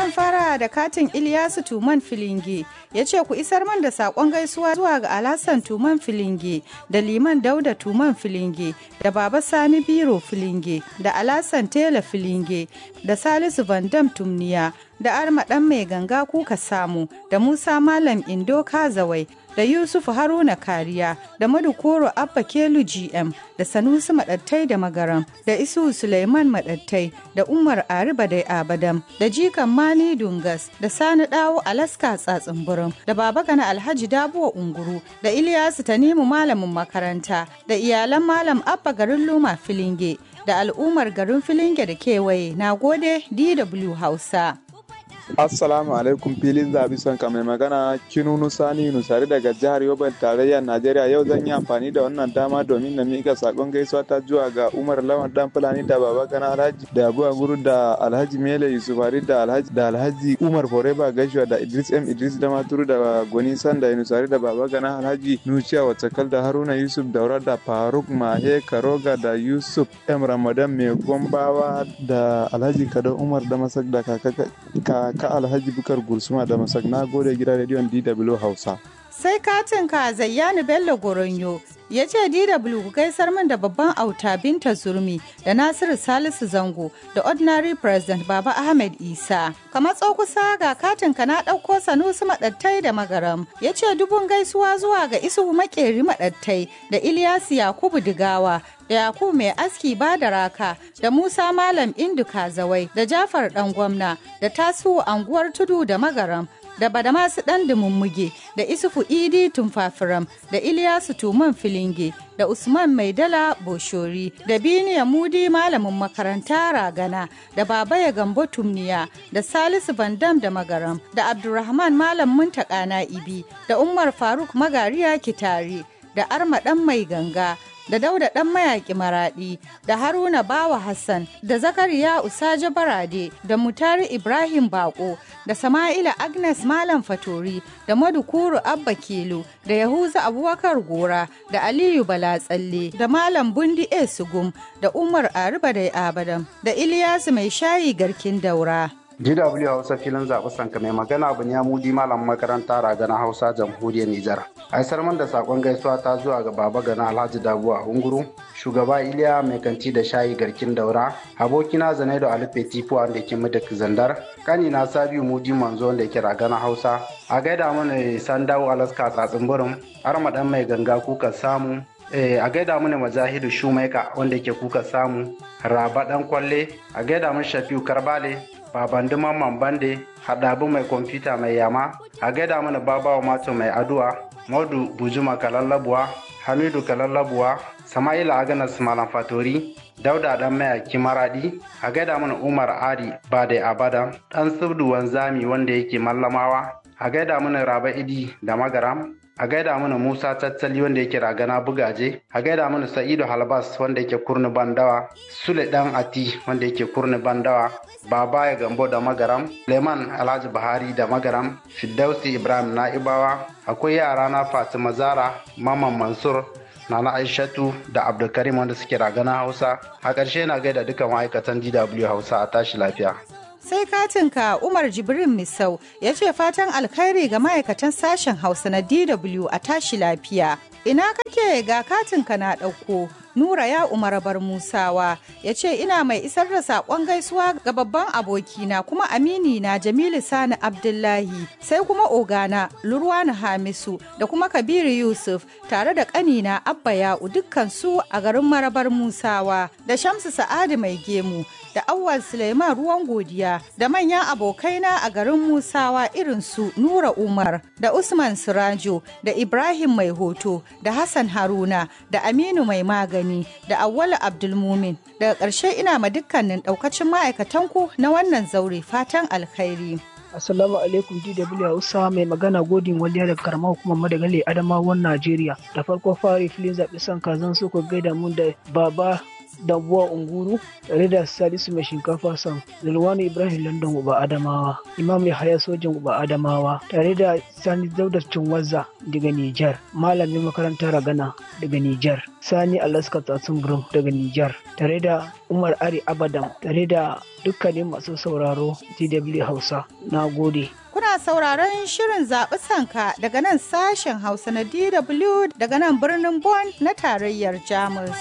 zan fara da katin Iliyasu Tuman Filinge ya ce ku isar man da saƙon gaisuwa zuwa ga Alhassan Tuman Filinge da Liman Dauda Tuman Filinge da Baba Sani Biro Filinge da Alhassan Tela Filinge da Salisu Vandam Tumniya da Arma ɗan mai ganga kuka samu da Musa Malam Indo Kazawai da Yusuf Haruna Kariya da Madukoro Abba Kelu GM da Sanusi Maɗattai da Magaram da Isu Suleiman Maɗattai da Umar Ariba da Abadam da Jikan Mani Dungas da Sani Dawo Alaska Tsatsin da Baba Gana Alhaji Dabuwa Unguru da Iliyasu Tanimu Malamin makaranta da iyalan Malam Abba garin Luma Filinge da al'ummar garin Filinge da kewaye na gode DW Hausa. Assalamu alaikum filin zabi son ka mai magana Kinunu Sani Nusari daga jihar Yobe tarayyar Najeriya yau zan yi amfani da wannan dama domin na mika sakon gaisuwa ta zuwa ga Umar Lawan dan Fulani da Baba Gana Alhaji da Abu Guru da Alhaji Mele Yusufari da Alhaji da Alhaji Umar Foreba Gaishuwa da Idris M Idris da Maturu da Goni Sanda Nusari da Baba Gana Alhaji Nuciya Watsakal da Haruna Yusuf Daura da Faruk Mahe Karoga da Yusuf M Ramadan Mai Gombawa da Alhaji Kado Umar da Masak da kaka ka alhaji bukar gursuma da masak na gode gidan rediyon dw hausa sai katin ka zayyanu bello goronyo ya ce dw ku gaisar min da babban auta binta zurmi da nasiru salisu zango da ordinary president baba ahmed isa ka matso kusa ga katin ka na ɗauko sanusi maɗattai da magaram ya ce dubun gaisuwa zuwa ga isuhu makeri maɗattai da ilyasu yakubu digawa da yakubu mai aski ba da raka da musa malam indu kazawai da jafar dan gwamna da tasiu anguwar tudu da magaram da badamasu dan dumummuge da isufu idi tumfafiram da iliyasu tuman filinge da usman maidala boshori da biniya mudi malamin makaranta ragana da babaya gambo tumniya da salisu bandam da magaram da abdurrahman malam muntaka na'ibi da umar faruk magariya kitari da arma dan mai ganga da dauda dan mayaki maradi da haruna bawa hassan da zakariya usaje barade da mutari ibrahim bako da sama'ila agnes malam fatori da madukuru abba kelo da yahuza abubakar gora da aliyu balatsalle da malam bundi e sugum da umar ariba da abadam da iliyasu mai shayi garkin daura DW Hausa filin zaɓi sanka mai magana abu ya mudi malam makaranta ragana Hausa jamhuriyar Nijar. Aisar man da sakon gaisuwa ta zuwa ga baba gana Alhaji Dabuwa Unguru, shugaba Iliya mai kanti da shayi garkin daura, abokina Zanaido Alife Tifu wanda ke mudak zandar, kanina Sabiu Mudi Manzo wanda ke ragana Hausa, a gaida mana Sandawo Alaska tsatsin burin, armaɗan mai ganga kuka samu, a gaida mana majahidu shumaika wanda ke kuka samu raba dan kwalle a gaida mun shafiu karbale baban mamman bande haɗabu mai kwamfuta mai yama a gaida mana babawa mato mai aduwa maudu bujuma kalallabuwa hamidu kalallabuwa sama'ila aganas malam fatori dauda dan mayaki maradi a gaida mana umar ari bade abada dan subdu wanzami wanda yake mallamawa a gaida mana raba idi da magaram a gaida mana Musa Tattali wanda yake ragana bugaje, a gaida mana Sa'idu Halbas wanda yake kurni bandawa, Sule Dan Ati wanda yake kurni bandawa, Baba ya Gambo da Magaram, Leman Alhaji Buhari da Magaram, Fiddausi Ibrahim Na'ibawa, akwai yara na Fatima Zara, Maman Mansur, Nana Aishatu da Abdulkarim wanda suke ragana Hausa. A ƙarshe na gaida dukkan ma'aikatan DW Hausa a tashi lafiya. sai katinka umar jibrin misau ya ce fatan alkhairi ga ma'aikatan sashen hausa na dw a tashi lafiya ina kake ga katinka na ɗauko nura ya umar bar musawa ya ce ina mai isar da saƙon gaisuwa ga babban abokina kuma amini na jamilu sani abdullahi sai kuma ogana lurwani hamisu da kuma kabiru yusuf tare da ƙanina abba ya'u dukkan su a garin marabar musawa da shamsu sa'adu mai gemu da awwal suleiman ruwan godiya da manyan abokaina a garin musawa irin su nura umar da usman sirajo da ibrahim mai hoto da hassan haruna da aminu mai magani da awwal abdulmumin daga ƙarshe ina ma dukkanin ɗaukacin ma'aikatanku na wannan zaure fatan alkhairi Assalamu alaikum DW Hausa mai magana godin waliya daga karamar hukumar Madagali Adamawan Najeriya. Da farko fari filin zaɓi son kazan su ku gaida mun da baba Dambuwa Unguru tare da Salisu mai shinkafa sam Zulwani Ibrahim London Uba Adamawa Imam Yahaya Sojin Uba Adamawa tare da Sani Dauda Cinwazza daga Nijar Malamin makarantar Ragana daga Nijar Sani Alaska Tatsun Group daga Nijar tare da Umar Ari Abadam tare da dukkanin masu sauraro DW Hausa na gode. Kuna sauraron shirin zaɓi sanka daga nan sashen Hausa na DW daga nan birnin Bonn na tarayyar Jamus.